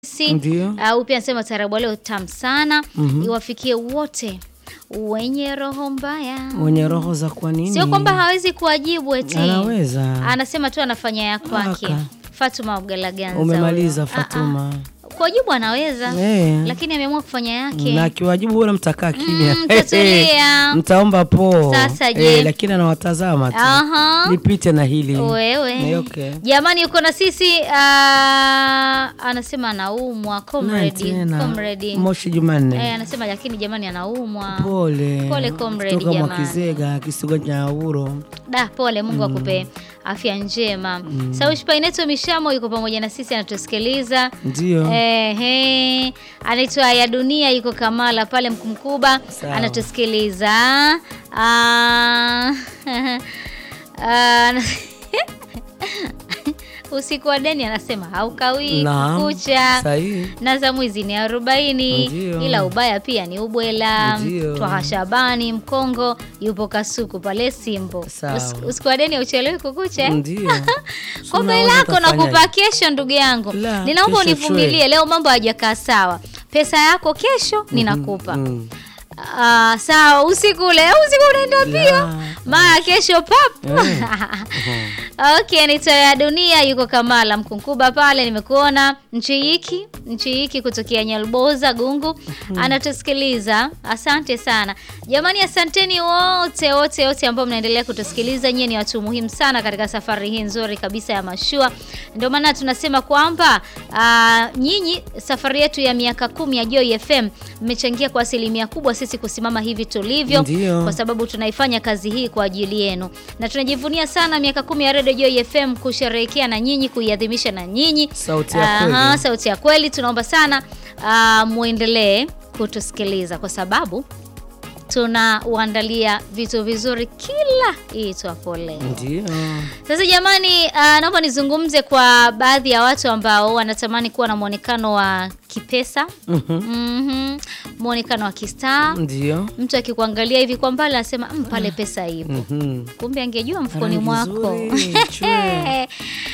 Si, Ndio. uh, upya anasema tarabu leo tamu sana iwafikie wote wenye roho mbaya. Wenye roho za kwa nini? Sio kwamba hawezi kuwajibu eti. Anaweza. Anasema tu anafanya ya kwake. Aka. Fatuma Abgalaganza. Umemaliza huyo. Ah, Fatuma. ah. Kuwajibu anaweza. Eh. Lakini ameamua kufanya yake. Na akiwajibu bora mtakaa kimya. Mm, mtatulia. Mtaomba po. Sasa je? Eh, lakini anawatazama tu. Aha. Nipite na hili. Wewe. Eh, okay. Jamani uko na sisi ah, anasema anaumwa Nani comrade. tena? Comrade. Moshi Jumanne. Eh, anasema lakini jamani anaumwa. Pole. Pole, comrade, Kutoka jamani. Mwakizega, kisigo cha Uro. Da, pole, Mungu akupe afya njema. Mm. Saushi Paineto Mishamo yuko pamoja na sisi anatusikiliza. Ndio. Ehe, anaitwa ya dunia yuko Kamala pale Mkumkuba Sawa. anatusikiliza. Ah, ah, usiku wa deni anasema haukawii Naam. kucha Sahihi. na za mwizi ni arobaini Ndio. ila ubaya pia ni ubwela. Ndio. Twaha Shabani Mkongo yupo Kasuku pale Simbo. Sawa. Us- Usiku wa deni uchelewi kukucha eh? Ndio. kwa Unaweza bei lako ukafanyaje? nakupa kesho, ndugu yangu, La, ninaomba kesho univumilie. Leo mambo hayajakaa sawa, pesa yako kesho ninakupa. Mm. Ah, sawa, usiku ule usiku unaenda pia La. mara kesho pap. Eh. Okay, naitwa ya dunia yuko Kamala Mkunkuba pale, nimekuona nchi hiki nchi hiki kutokea Nyalboza Gungu anatusikiliza. Asante sana jamani, asanteni wote wote wote ambao mnaendelea kutusikiliza. Nyie ni watu muhimu sana katika safari hii nzuri kabisa ya mashua. Ndio maana tunasema kwamba ah, nyinyi safari yetu ya miaka kumi ya Joy FM mmechangia kwa asilimia kubwa sisi kusimama hivi tulivyo Ndio. kwa sababu tunaifanya kazi hii kwa ajili yenu na tunajivunia sana miaka kumi ya Radio Joy FM kusherehekea na nyinyi, kuiadhimisha na nyinyi. Sauti ya Aha, kweli. sauti ya kweli. Tunaomba sana ah, muendelee kutusikiliza kwa sababu tunauandalia vitu vizuri kila iitwapo leo. Ndio. Sasa jamani, uh, naomba nizungumze kwa baadhi ya watu ambao wanatamani kuwa na mwonekano wa kipesa, Mhm. Mhm. mwonekano wa kistaa. Ndio. Mtu akikuangalia hivi kwa mbali anasema "Mm, pale pesa ipo, Mhm. kumbe angejua mfukoni Rangi mwako. nzuri, chwe.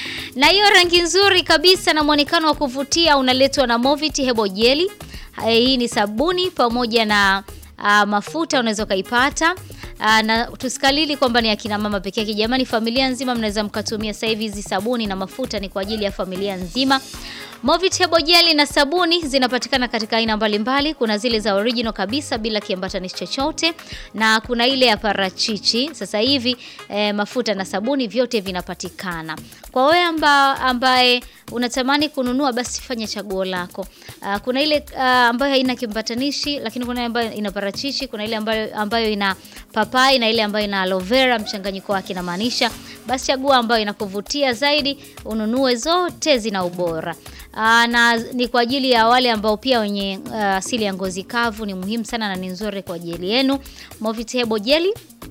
na hiyo rangi nzuri kabisa na mwonekano wa kuvutia unaletwa na Movit Hebo Jeli. Eh, Hii ni sabuni pamoja na ah, mafuta unaweza ukaipata. Ah, na tusikalili kwamba ni akina mama peke yake. Jamani, familia nzima mnaweza mkatumia sasa hivi hizi sabuni na mafuta ni kwa ajili ya familia nzima. Movit Hebo Jeli na sabuni zinapatikana katika aina mbalimbali. Kuna zile za original kabisa bila kiambatanishi chochote na kuna ile ya parachichi. Sasa hivi eh, mafuta na sabuni vyote vinapatikana. Kwa wewe amba, ambaye unatamani kununua basi fanya chaguo lako. Ah, kuna ile ah, ambayo haina kiambatanishi lakini kuna ile ambayo ina parachichi, kuna ile ambayo, ambayo ina papai na ile ambayo ina aloe vera, mchanganyiko wake inamaanisha. Basi chagua ambayo inakuvutia zaidi, ununue, zote zina ubora. Aa, na ni kwa ajili ya wale ambao pia wenye ah, asili ya ngozi kavu, ni muhimu sana na ni nzuri kwa ajili yenu. Movit Hebo Jeli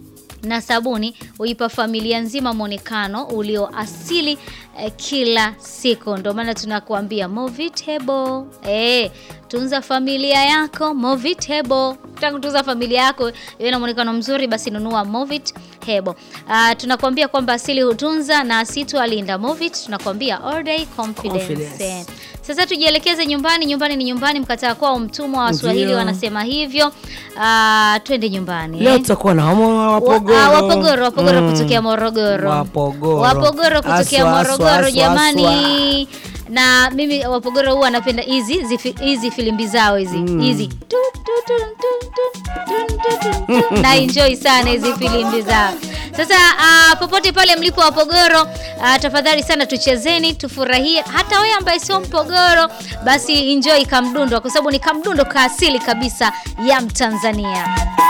na sabuni huipa familia nzima mwonekano ulio asili eh, kila siku. Ndio maana tunakuambia Movit Hebo. Eh, tunza familia yako Movit Hebo. Ukitaka kutunza familia yako iwe na mwonekano mzuri, basi nunua Movit Hebo. Ah, tunakuambia kwamba asili hutunza na asitu alinda. Movit tunakuambia all day confidence. Confidence. Eh, Sasa tujielekeze nyumbani. Nyumbani ni nyumbani, mkataa kwao mtumwa. Waswahili Ndio. wanasema hivyo. Ah, twende nyumbani. Leo eh. tutakuwa na homo wa Wapogoro. Wa- ah, Wapogoro, Wapogoro Mm. kutokea Morogoro. Wapogoro. Wapogoro kutokea Aswa, aswa, Morogoro aswa, jamani. Na mimi Wapogoro huwa napenda hizi zifi- hizi filimbi zao hizi Mm. hizi Tu, tu, tu, tu, tu, tu, tu, tu, tu. na enjoy sana hizi filimbi zao. Sasa ah, popote pale mlipo Wapogoro, ah, tafadhali sana tuchezeni, tufurahie. Hata wewe ambaye sio Mpogoro, basi enjoy kamdundo, kwa sababu ni kamdundo ka asili kabisa ya Mtanzania.